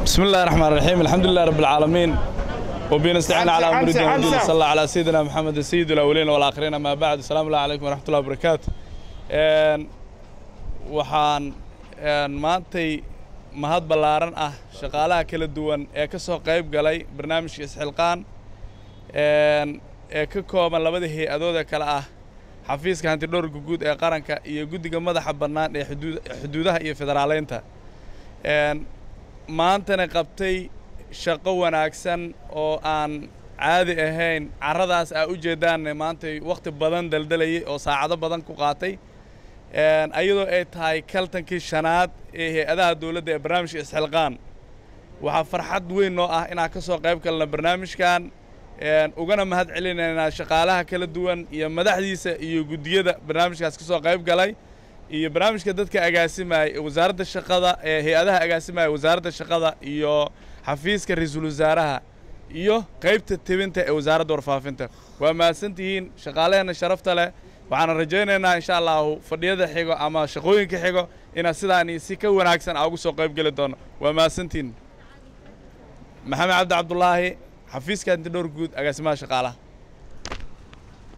بسم الله الرحمن الرحيم الحمد لله رب العالمين وبه نستعين على امر الدين والدين صلى الله على سيدنا محمد سيد الاولين والاخرين ما بعد السلام الله عليكم ورحمه الله وبركاته een waxaan een maantay mahad ballaaran ah shaqaalaha kala duwan ee ka soo qayb galay barnaamijka isxilqaan een ee ka kooban labada hay-adood ee kale ah xafiiska hantidhowrka guud ee qaranka iyo guddiga madaxa bannaan ee xuduud xuduudaha iyo federaaleynta een maantana qabtay shaqo wanaagsan oo aan caadi ahayn carradaas aa u jeedaanne maantay wakhti badan daldalayay oo saacado badan ku qaatay ayadoo ay tahay kaltankii shanaad ee hay-adaha dowladda ee barnaamijka isxilqaan waxaa farxad weyn noo ah inaan ka soo qayb galna barnaamijkan ugana mahad celinaynaa shaqaalaha kala duwan iyo madaxdiisa iyo guddiyada barnaamijkaas ka soo qayb galay iyo barnaamijka dadka agaasimaya wasaaradda shaqada ee hay-adaha agaasimaya wasaaradda shaqada iyo xafiiska ra-iisul wasaaraha iyo qaybta tebinta ee wasaaradda warfaafinta waa mahadsantihiin shaqaaleheenna sharafta leh waxaana rajaynaynaa insha allahu fadhiyada xigo ama shaqooyinka xigo inaan sidaani si ka wanaagsan aa ugu soo qayb geli doono waa mahadsantihiin maxamed cabdi cabdulaahi xafiiska hantidhowr guud agaasimaha shaqaalaha